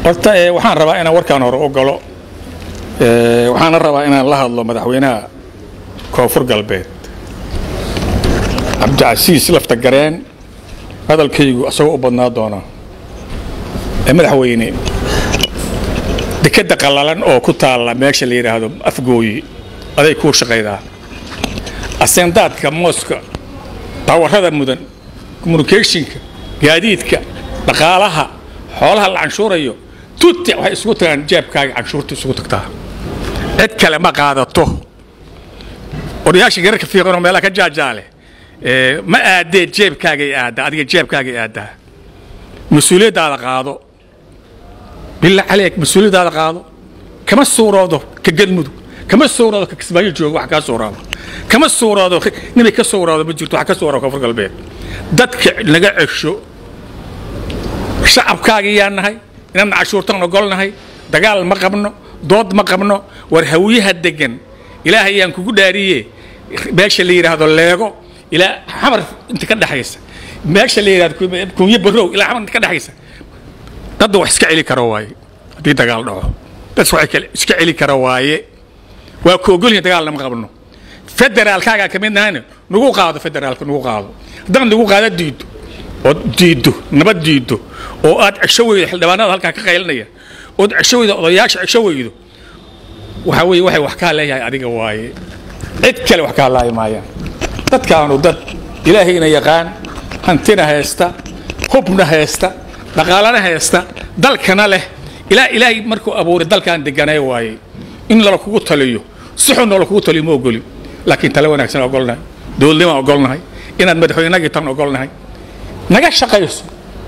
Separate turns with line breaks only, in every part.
horta waxaan rabaa inaan warkaan hore ogolo waxaana rabaa inaan la hadlo madaxweynaha koonfur galbeed cabdicasiis lafta gareen hadalkaygu isagoo u badnaa doona madaxweyne dekadda qallalan oo ku taalla meesha la yidhaahdo afgooyi aday kuu shaqaydaa asendaadka mooska bawarrada mudan communicationka gaadiidka dhaqaalaha xoolaha la canshuurayo tutti waxay isugu tagaan jeebkaaga canshuurta isugu tagtaa cid kale ma qaadato odayaasha gararka fiiqanoo meelaha ka jaajaale ma aadee jeebkaagay aaddaa adiga jeebkaagay aaddaa mas-uuliyaddaada qaado billah caleyk mas-uuliyaddaada qaado kama suuroodo ka galmudug kama suuroodo ka kismaayo jooga wax kaa suuraado kama suuroodo nimay ka suuraado ma jirto wax ka suuraado koonfur galbeed dadka naga cesho shacabkaagii yaa nahay inaan cashuurtaan ogolnahay dagaal ma qabno dood ma qabno war hawiyaha degan ilaahay yaan kugu dhaariye meesha la yidhaahdo leego ilaa xamar inta ka dhexaysa meesha la yidhahdo kunye barow ilaa xamar inta ka dhexaysa dadda wax iska celi karo waaye haddii dagaal dhaco dad wax iska celi karo waaye waa ku ogolyihin dagaal lama qabno federaalkaagaa ka mid nahayna nagu qaado federaalka nagu qaado haddaan nagu qaada diido ood diiddo nabad diiddo oo aad cesho weydo xildhibaanada halkaa ka qaylinaya ood cesho weydo odayaasha cesho weydo waxaa weeye waxay wax kaa leeyahay adiga waaye cid kale wax kaa laayi maayaan dadkaanu dad ilaahayna yaqaan hantina haysta hubna haysta dhaqaalana haysta dalkana leh ilaa ilaahay markuu abuuray dalkaan deganay waaye in lala kugu taliyo si xun lala kugu taliyo ma ogoli laakiin tale wanaagsan ogolnahay dowladnimaan ogolnahay inaad madaxweynagii tan ogolnahay naga shaqayso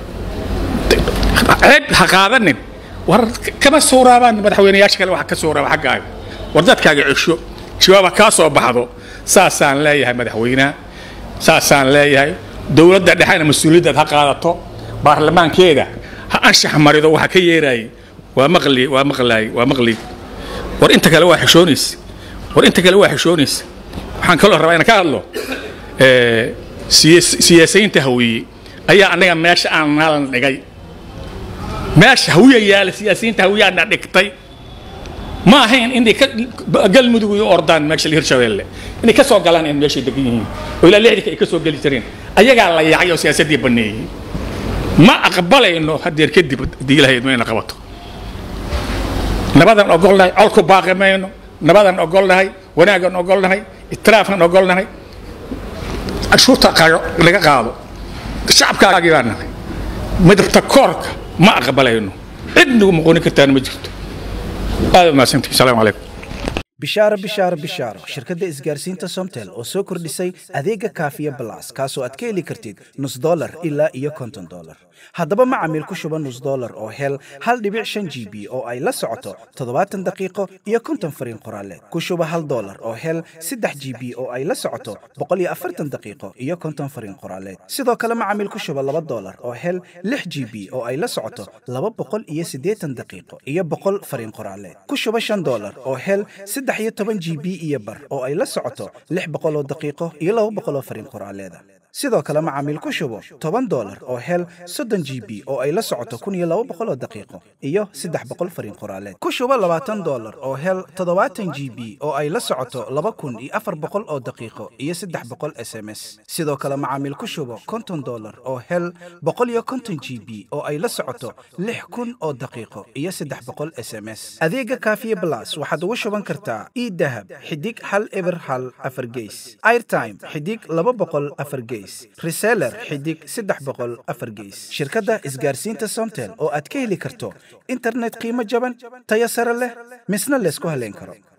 ceeb ha qaadanin war kama suuraabaan madaxweynayaasha kale wax ka suuraaba xaggaaga war dadkaaga cesho jawaaba kaa soo baxdo saasaan leeyahay madaxweynaha saasaan leeyahay dowladda dhexena mas-uuliyaddaad ha qaadato baarlamaankeeda ha anshax marido waxa ka yeeraayay waa maqli waa maqlaay waa maqli war inta kale waa xishoonaysa war inta kale waa xishoonaysa waxaan kaloo rabaa inaan ka hadlo siyaasiyiinta hawiye ayaa anaga meesha aan naalan dhigay meesha hawiya yaala siyaasiyiinta hawiyaana dhigtay ma ahayn inay galmudug iyo ordaan meesha hirshabeelle inay ka soo galaan in meeshay degan yihiin oo ilaa lixdika ay ka soo geli jireen ayagaa la yaacay oo siyaasaddii baneeyey ma aqbalayno hadeer kadib haddii ilahayd mayna qabato nabadan ogolnahay colku baaqi mayno nabadan ogolnahay wanaagan ogolnahay itiraafkan ogolnahay canshuurta laga qaado shacabkaagii baa nahay midabta koorka ma aqbalayno cid nagu muqooni kartaana ma jirto aad mahadsantihi salaamu calaykum
bishaaro bishaaro bishaaro shirkadda isgaarsiinta somtel oo soo kordhisay adeega kaafiya balas kaasoo aad ka heli kartid nus dolar ilaa iyo konton dolar haddaba macamiil ku shuba nus dolar oo hel hal dhibic shan g b oo ay la socoto toddobaatan daqiiqo iyo konton fariin qoraaleed ku shuba hal dolar oo hel saddex g b oo ay la socoto boqol iyo afartan daqiiqo iyo konton fariin qoraaleed sidoo kale macamiil ku shuba laba dolar oo hel lix g b oo ay la socoto laba boqol iyo siddeetan daqiiqo iyo boqol fariin qoraaleed ku shuba shan dolar oo hel saddex iyo toban g b iyo bar oo ay la socoto lix boqol oo daqiiqo iyo laba boqol oo fariin qoraaleeda sidoo kale macaamiil ku shubo toban dolar oo hel soddon g b oo ay la socoto kun iyo laba boqol oo daqiiqo iyo saddex boqol fariin qoraaleed ku shubo labaatan dolar oo hel toddobaatan g b oo ay la socoto laba kun iyo afar boqol oo daqiiqo iyo saddex boqol s m s sidoo kale macaamiil ku shubo konton dolar oo hel boqol iyo konton g b oo ay la socoto lix kun oo daqiiqo iyo saddex boqol s m s adeega kaafiye blas waxaad ugu shuban kartaa idahab xidig hal eber hal afar geys airtime xidig laba boqol afar geys reseller xidig saddex boqol afar geys shirkadda isgaarsiinta somtel oo aad ka heli karto internet qiimo jaban tayo sare leh misna laysku haleyn karo